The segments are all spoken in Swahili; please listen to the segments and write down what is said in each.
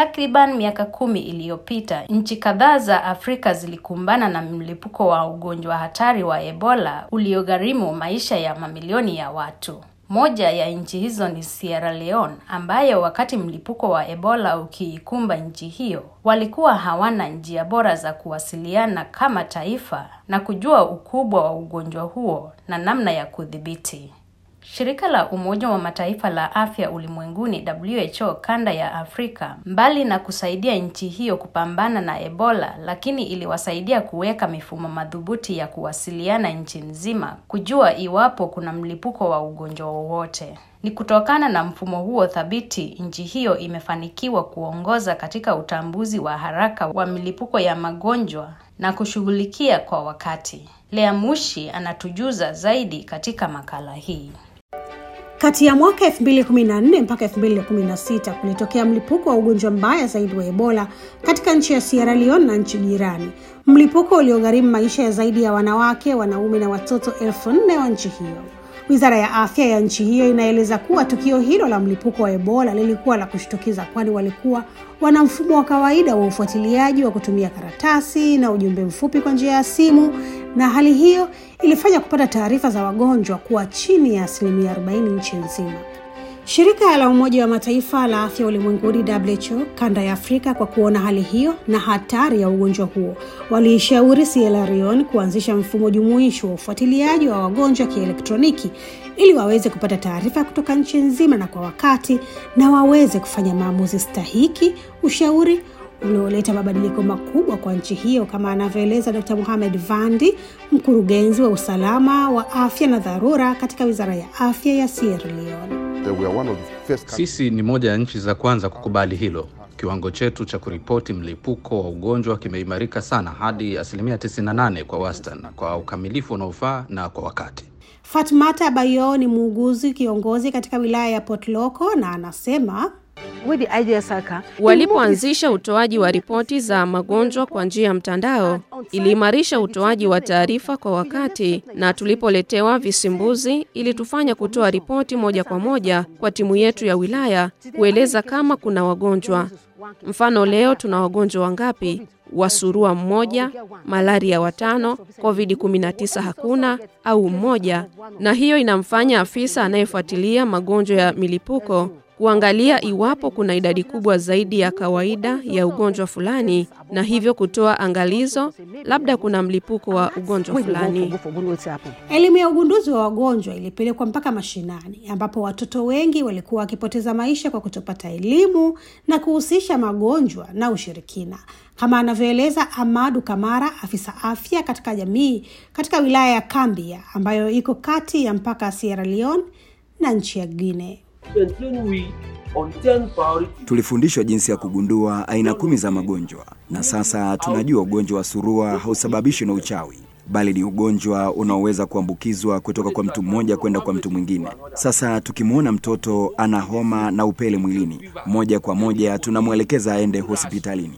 Takriban miaka kumi iliyopita, nchi kadhaa za Afrika zilikumbana na mlipuko wa ugonjwa hatari wa Ebola uliogharimu maisha ya mamilioni ya watu. Moja ya nchi hizo ni Sierra Leone ambayo wakati mlipuko wa Ebola ukiikumba nchi hiyo, walikuwa hawana njia bora za kuwasiliana kama taifa na kujua ukubwa wa ugonjwa huo na namna ya kudhibiti. Shirika la Umoja wa Mataifa la Afya Ulimwenguni WHO kanda ya Afrika, mbali na kusaidia nchi hiyo kupambana na Ebola, lakini iliwasaidia kuweka mifumo madhubuti ya kuwasiliana nchi nzima kujua iwapo kuna mlipuko wa ugonjwa wowote. Ni kutokana na mfumo huo thabiti, nchi hiyo imefanikiwa kuongoza katika utambuzi wa haraka wa milipuko ya magonjwa na kushughulikia kwa wakati. Lea Mushi anatujuza zaidi katika makala hii. Kati ya mwaka 2014 mpaka 2016 kulitokea mlipuko wa ugonjwa mbaya zaidi wa Ebola katika nchi ya Sierra Leone na nchi jirani, mlipuko uliogharimu maisha ya zaidi ya wanawake, wanaume na watoto elfu nne wa nchi hiyo. Wizara ya afya ya nchi hiyo inaeleza kuwa tukio hilo la mlipuko wa Ebola lilikuwa la kushtukiza, kwani walikuwa wana mfumo wa kawaida wa ufuatiliaji wa kutumia karatasi na ujumbe mfupi kwa njia ya simu, na hali hiyo ilifanya kupata taarifa za wagonjwa kuwa chini ya asilimia 40 nchi nzima. Shirika la Umoja wa Mataifa la Afya Ulimwenguni WHO kanda ya Afrika, kwa kuona hali hiyo na hatari ya ugonjwa huo, waliishauri Sierra Leone kuanzisha mfumo jumuishi wa ufuatiliaji wa wagonjwa kielektroniki ili waweze kupata taarifa kutoka nchi nzima na kwa wakati, na waweze kufanya maamuzi stahiki, ushauri ulioleta mabadiliko makubwa kwa nchi hiyo, kama anavyoeleza Dr. Mohamed Vandi, mkurugenzi wa usalama wa afya na dharura katika Wizara ya Afya ya Sierra Leone. Sisi ni moja ya nchi za kwanza kukubali hilo. Kiwango chetu cha kuripoti mlipuko wa ugonjwa kimeimarika sana hadi asilimia 98 kwa wastani, kwa ukamilifu unaofaa na kwa wakati. Fatmata Bayo ni muuguzi kiongozi katika wilaya ya Port Loko na anasema Walipoanzisha utoaji wa ripoti za magonjwa kwa njia ya mtandao, iliimarisha utoaji wa taarifa kwa wakati, na tulipoletewa visimbuzi, ilitufanya kutoa ripoti moja kwa moja kwa timu yetu ya wilaya kueleza kama kuna wagonjwa. Mfano, leo tuna wagonjwa wangapi? wa surua mmoja, malaria watano, COVID-19 hakuna au mmoja, na hiyo inamfanya afisa anayefuatilia magonjwa ya milipuko kuangalia iwapo kuna idadi kubwa zaidi ya kawaida ya ugonjwa fulani, na hivyo kutoa angalizo, labda kuna mlipuko wa ugonjwa fulani. Elimu ya ugunduzi wa wagonjwa ilipelekwa mpaka mashinani, ambapo watoto wengi walikuwa wakipoteza maisha kwa kutopata elimu na kuhusisha magonjwa na ushirikina, kama anavyoeleza Amadu Kamara, afisa afya katika jamii katika wilaya ya Kambia ambayo iko kati ya mpaka Sierra Leone na nchi ya Guinea. Tulifundishwa jinsi ya kugundua aina kumi za magonjwa, na sasa tunajua ugonjwa wa surua hausababishwi na uchawi, bali ni ugonjwa unaoweza kuambukizwa kutoka kwa mtu mmoja kwenda kwa mtu mwingine. Sasa tukimwona mtoto ana homa na upele mwilini, moja kwa moja tunamwelekeza aende hospitalini.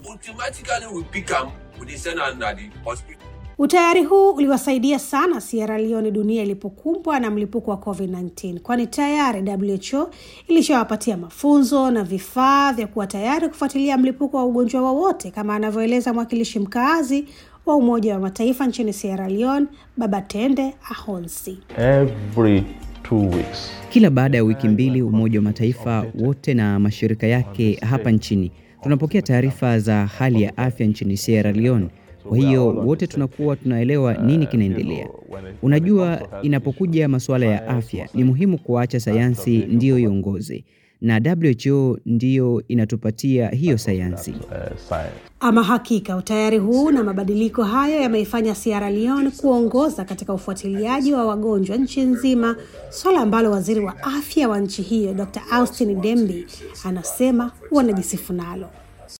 Utayari huu uliwasaidia sana Sierra Leone dunia ilipokumbwa na mlipuko wa COVID-19, kwani tayari WHO ilishawapatia mafunzo na vifaa vya kuwa tayari kufuatilia mlipuko wa ugonjwa wowote, kama anavyoeleza mwakilishi mkaazi wa Umoja wa Mataifa nchini Sierra Leone, Babatende Ahonsi. Every two weeks. Kila baada ya wiki mbili, Umoja wa Mataifa wote na mashirika yake hapa nchini tunapokea taarifa za hali ya afya nchini Sierra Leone. Kwa hiyo wote tunakuwa tunaelewa nini kinaendelea. Unajua, inapokuja masuala ya afya ni muhimu kuacha sayansi ndiyo iongoze, na WHO ndiyo inatupatia hiyo sayansi. Ama hakika utayari huu na mabadiliko hayo yameifanya Sierra Leone kuongoza katika ufuatiliaji wa wagonjwa nchi nzima, swala ambalo waziri wa afya wa nchi hiyo Dr. Austin Dembi anasema wanajisifu nalo.